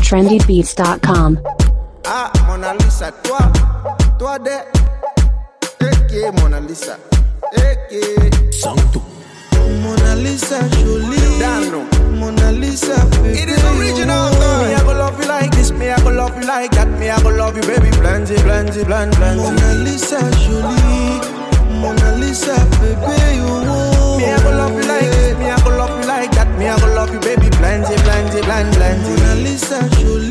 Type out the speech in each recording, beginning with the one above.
trendybeats.com. Ah, Mona Lisa, toi, toi de. Eke, Mona Lisa. Eke. Santo. Mona Lisa jolie Dano. Mona Lisa baby It is original, girl. Me, I go love you like this. Me, I go love you like that. Me, I go love you, baby. Plenty, plenty, plenty, plenty. Mona Lisa jolie Mona Lisa baby oh Me, I go love you like this. Me, I go love you like that. Me, I go love you, baby. Plenty, plenty, plenty, plenty. Mona Lisa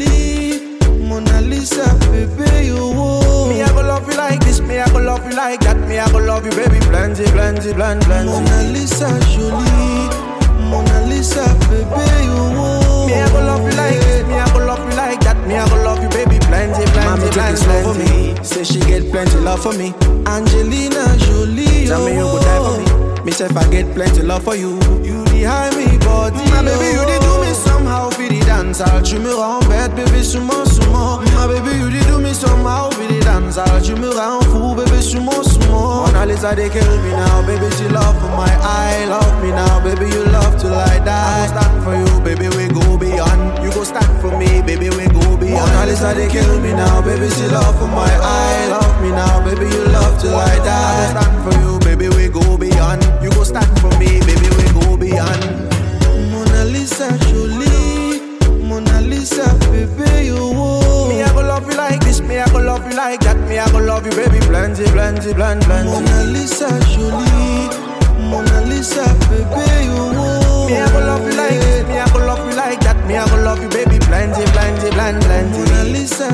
jolie Mona Lisa baby oh Me, I go love you like this. Me, I go love you like that. Me, I go love you, baby. Plenty, plenty, plenty, plenty. Mona Lisa jolie Mona Lisa baby oh Me, I go love you like this. Me, I go love you like that. Me, I go love you, baby. Plenty, plenty, Mommy take plenty, it slow for plenty. me Say she get plenty love for me Angelina Jolie Tell me you oh. go die for me. Me say if I get plenty love for you You behind me, body. My baby, you did do me somehow, for the dance hall. Tu me rends bête, bébé, souvent, souvent. My baby, you did do me somehow, for the dance hall. Tu me rends fou, bébé, souvent, souvent. Mona Lisa, they kill me now, baby, she love for my eye, love me now, baby, you love to lie die. I go stand for you, baby, we go beyond. You go stand for me, baby, we go beyond. Mona Lisa, they kill me now, baby, she love for my eye, love me now, baby, you love to lie die. I go stand for you, baby, we go beyond. You go stand for me, baby, we go beyond. Mona Lisa Jolie, Mona Lisa baby you oh. Me, I go love you like this. Me, I go love you like that. Me, I go love you, baby. Plenty, plenty, plenty, plenty. Mona Lisa Jolie, Mona Lisa baby you oh. Me, I go love you like this. Me, I go love you like that. Me, I go love you, baby. Plenty, plenty, plenty, plenty. Mona Lisa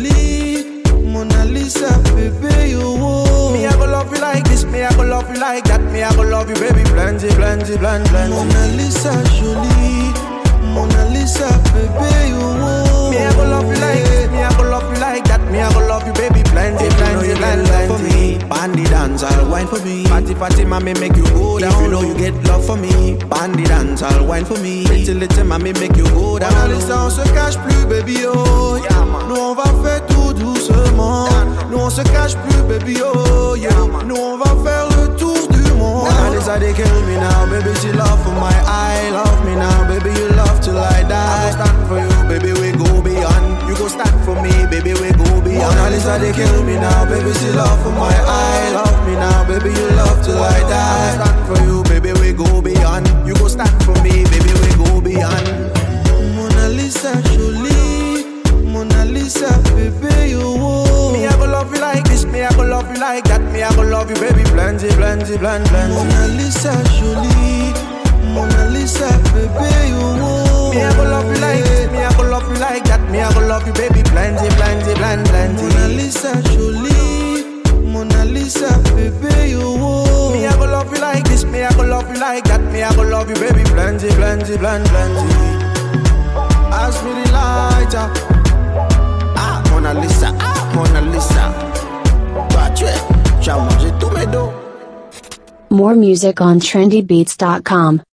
Jolie, Mona Lisa baby you oh. Me, I go love you like this. Me, I go love you like that. Me, I go love you, baby. Plenty, plenty, plenty, plenty. Mona Lisa Jolie, Mona Lisa baby you oh. Me, I go love you like this. Me, I go love you like that. Me, I go love you, baby. Plenty, If you know plenty, you get plenty, love for plenty. me, bandy dance, I'll wine for me. Party, party, mommy, make you go down. If you know you get love for me, bandy dance, I'll wine for me. Pretty little mommy, make you go down. Mona Lisa, on se cache plus, baby, oh. Yeah, man. Nous, on va faire tout doucement. Nous, on se cache plus, baby, oh. Yeah. Nous, on va faire le tour du monde. Mona Lisa, they kill me now, baby. She love for my eye, love me now, baby. You love to lie I die. go stand for you, baby, we go beyond. You go stand for me, baby, we go beyond. Mona Lisa, they kill me now, baby. She love for my eye, love me now, baby. You love to lie I go die. stand for you, baby, we go beyond. You go stand for me, baby, we go beyond. Mona Lisa, Jolie, Mona Lisa, baby, you oh. Me, I go love you like this, me, I go love you like that. Me, I go love you, baby, plenty, plenty, plenty, plenty. Mona Lisa, Jolie, Mona Lisa, baby, you oh. Me, I go love you like this, me, I go love you like that. Me, I go love you, baby, plenty, plenty, plenty, plenty. Mona Lisa, Jolie, Mona Lisa, baby, you oh. Me, I go love you like this, me, I go love you like that. Me, I go love you, baby, plenty, plenty, plenty, plenty. Ask me the lighter. Ah, Mona Lisa, ah, Mona Lisa. Toi, tu es, tu as mangé tous mes dos. More music on trendybeats.com.